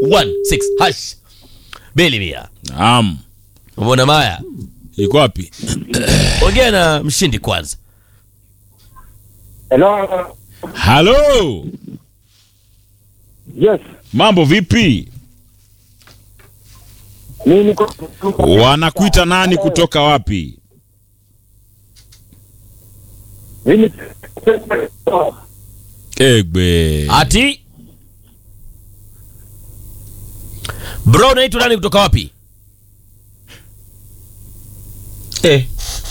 216 hash beli mia Naam. umeona maya Iko wapi? ongea na mshindi kwanza Hello. Halo. Yes. Mambo vipi? Mimi niko Wanakuita nani kutoka wapi? Mimi Egbe. ati bro unaitwa nani kutoka wapi eh.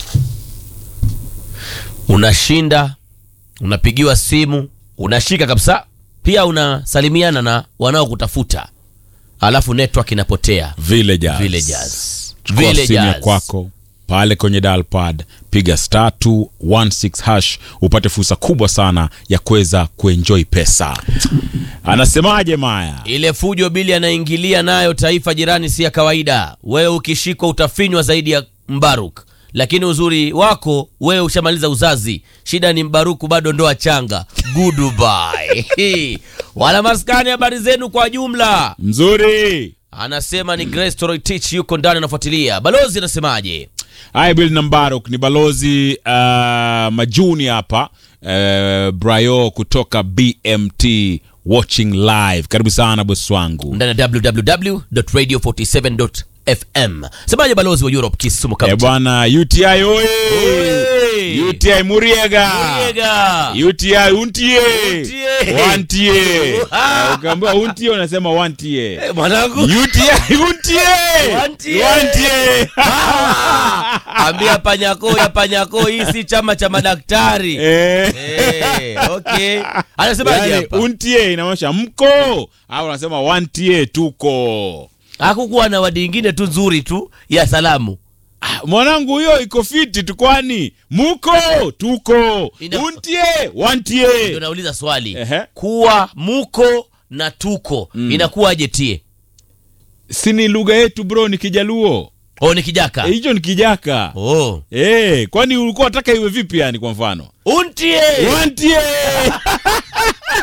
unashinda unapigiwa simu unashika kabisa pia unasalimiana na wanaokutafuta alafu network inapotea Villagers. Villagers. Chukua simu ya Villagers. kwako pale kwenye dial pad, piga star 216 hash upate fursa kubwa sana ya kuweza kuenjoy pesa. Anasemaje Maya? ile fujo bili anaingilia nayo taifa jirani si ya kawaida wewe ukishikwa utafinywa zaidi ya mbaruk lakini uzuri wako wewe ushamaliza uzazi shida ni mbaruku bado ndoa changa goodbye wana maskani habari zenu kwa jumla Mzuri. anasema ni Grace Toroitich yuko ndani anafuatilia balozi anasemaje Hi Bill Nambaruk ni balozi uh, Majuni hapa uh, Brayo kutoka BMT watching live. Karibu sana bosi wangu. ndani ya www.radio47.fm semaje balozi wa Europe Kisumu Eh County bwana UTI oye. Hey! UTI Muriega. Muriega. UTI untie. Untie. Wantie. Ah. Eh, Ukaambiwa untie unasema wantie. Eh, mwanangu UTI untie. Wantie. Wantie. ambia panyako ya panyako hii si chama cha madaktari Eh. Eh, okay anasemaje Yaani, hapa untie inamaanisha mko au unasema wantie tuko. hakukuwa na wadi ingine tu nzuri tu ya salamu Ah, mwanangu huyo iko fiti tu kwani muko tuko Ina- untie ndio wantie nauliza swali Ehe. kuwa muko na tuko inakuwaje tie si ni lugha yetu bro ni kijaluo o ni kijaka Eh, hicho ni kijaka oh. Eh, kwani ulikuwa unataka iwe vipi yani kwa mfano untie wantie